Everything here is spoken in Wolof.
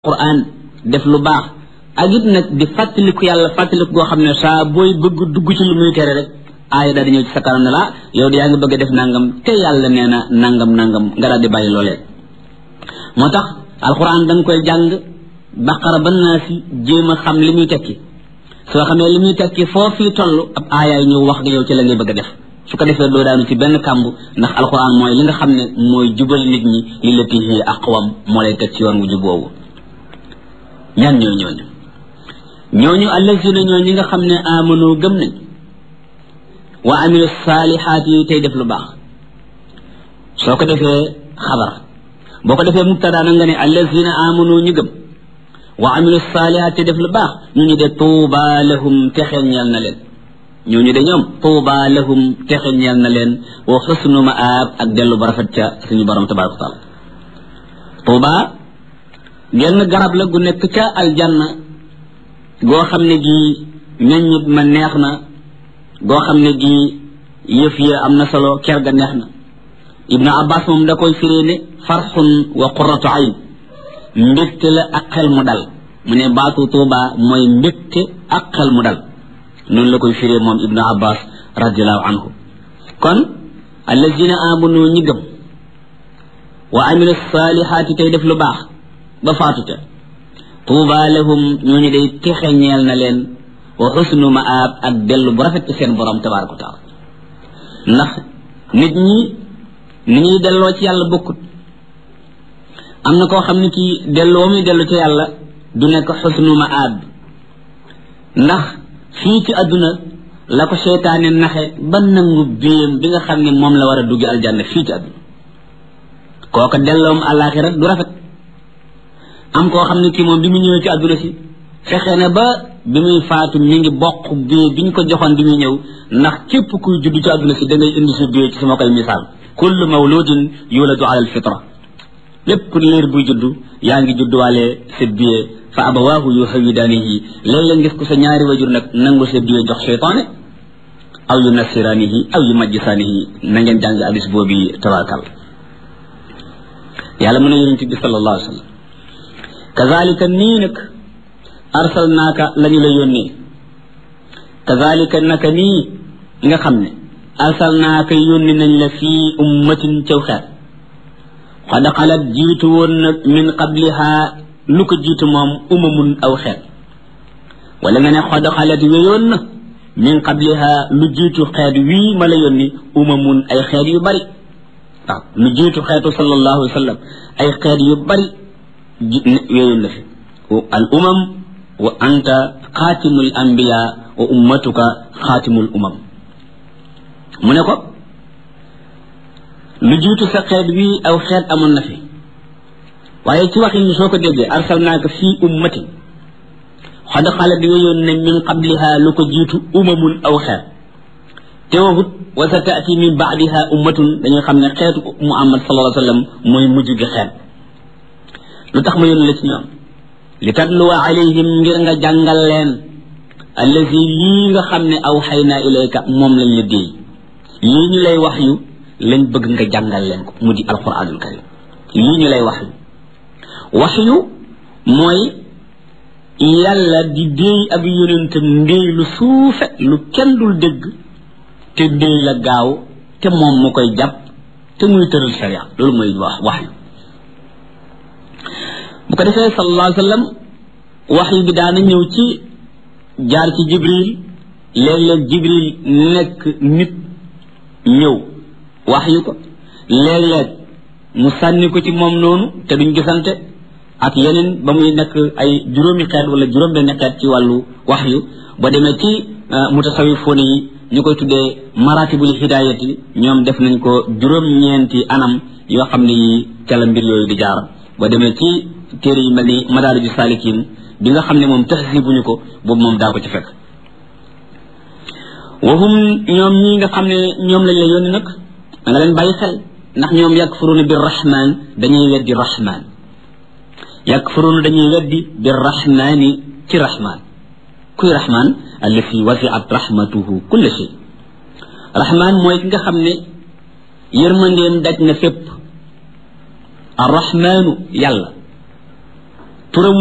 quran def lu baax ak it nag di fàttaliku yàlla fàttaliku goo xam ne saa booy bëgg dugg ci lu muy tere rek aaya daal di ñëw ci sa kanam ne la yow de yaa ngi bëgg a def nangam te yàlla nee na nangam nangam nga daal di bàyyi loolee moo tax alquran da nga koy jàng baqara ba naa si jéem a xam li muy tekki soo xamee li muy tekki foo fii toll ab aayaay ñëw wax nga yow ci la ngay bëgg a def su ko defee doo daanu ci benn kàmb ndax alquran mooy li nga xam ne mooy jubal nit ñi li la tihi aqwam moo lay teg ci yoon wu jub boobu ñan ñoo ñooñu ñooñu allazina ñoo ñi nga xam ne amanu gëm nañ wa amilu saalihaat yi tey def lu baax soo ko defee xabar boo ko defee mubtada na nga ne allazina amanu ñu gëm wa amilu saalihaat tey def lu baax ñu ñu de tuuba lahum texe ñeel na leen ñooñu de ñoom tuuba lahum texe ñeel na leen wa xusnu maab ak dellu ba rafet ca suñu borom tabaraka taala tuuba genn garab la gu nekk ca aljanna goo xam ne gii meññit ma neex na goo xam ne gii yëf ya am na solo ker ga neex na ibnu abbas moom da koy firee ne farxun wa qurratu ayn mbégte la ak xel mu dal mu ne baatu tuuba mooy mbégte ak xel mu dal noonu la koy firee moom ibnu abbas radiallahu anhu kon allazina amanu ñi gëm wa amilu saalihaati tey def lu baax ba faatute tuuba lahum ñooñu day texe ñeel na leen wa xusnu maab ak dellu bu rafet ci seen borom tabaraka wa taala ndax nit ñi ni ñuy delloo ci yàlla bokkut am na koo xam ne kii delloo muy dellu ci yàlla du nekk xusnu maab ndax fii ci àdduna la ko seytaane naxe ba nangu biyam bi nga xam ne moom la war a duggi aljanna fii ci àdduna kooka delloom àllaaxira du rafet am koo xam ne kii moom bi mu ñëwee ci àdduna si fexe na ba bi muy faatu mi ngi bokk bie bi ñu ko joxoon bi muy ñëw ndax képp kuy judd ci àdduna si da ngay indi sa bie ci sama koy misaal kullu mawludin yuladu ala alfitra lépp liir buy judd yaa ngi judduwaale sa bie fa abawaahu yuhawidaanihi léeg-léeg ngis ko sa ñaari wajur nag nangu sa bie jox cheytaane aw yu nasiraanihi aw yu majjisaanihi na ngeen jàng hadis boobu tabarakal yàlla mën a yonent bi sallallahu alayhi wa sallam kazalika nii nag arsalnaaka lañu la yónnee kazalika naka nii nga xam ne arsalnaaka yónni nañ la fii ummatin caw xeet xad xalat jiitu woon nag min qabliha lu ko jiitu moom umamun aw xeet wala nga ne xad xalat wéyoon na min qabliha lu jiitu xeet wii ma la yónni umamun ay xeet yu bari waaw lu jiitu xeetu sallallahu alayhi wa sallam ay xeet yu bari wéyoon na fi al umam wa anta xaatimul anbiya wa ummatuka xaatimul umam mu ne ko lu jiitu sa xeet wii aw xeet amoon na fi waaye ci waxin soo ko déggee arsalnaaka fii ummatin xad xalat wéyoon ne min qabliha lu ko jiitu umamun aw xeet te waxut wa sa taati min baadiha ummatun dañuy xam ne xeetu muhammad sallallahu alayhi wa sallam mooy mujj gi xeet lu tax ma yónni la ci ñoom li tatluwa alayhim ngir nga jàngal leen allazi lii nga xam ne aw xaynaa ilayka moom lañ la déey lii ñu lay wax yu lañ bëgg nga jàngal leen ko mu di alquranul karim lii ñu lay wax yu wax yu mooy yàlla di déey ab yonentam ndéey lu suufe lu kenn dul dégg te déey la gaaw te moom mu koy jàpp te muy tëral sharia loolu mooy wax wax yu bu ko defee sallallahu alayhi wa sallam wax yi bi daana ñëw ci jaar ci jibril léeg-léeg jibril nekk nit ñëw wax yu ko léeg-léeg mu sànni ko ci moom noonu te duñ gisante ak yeneen ba muy nekk ay juróomi xeet wala juróom benn xeet ci wàllu wax yu ba demee ci mutasawifoone yi ñu koy tuddee maratibul hidayati ñoom def nañ ko juróom-ñeenti anam yoo xam ne yi ca la mbir yooyu di jaar ba demee ci téere yi mel ni madaariju saalikin bi nga xam ne moom tahsibuñu ko boobu moom daa ko ci fekk waxum ñoom ñi nga xam ne ñoom lañ la yónni nag da nga leen bàyyi xel ndax ñoom yakfuruuna bi rahman dañuy weddi rahman yakfuruuna dañuy weddi bi rahmani ci rahman kuy rahman allati wasiat rahmatuhu kulla shay rahman mooy ki nga xam ne yërmandeem daj na fépp arrahmanu yàlla turam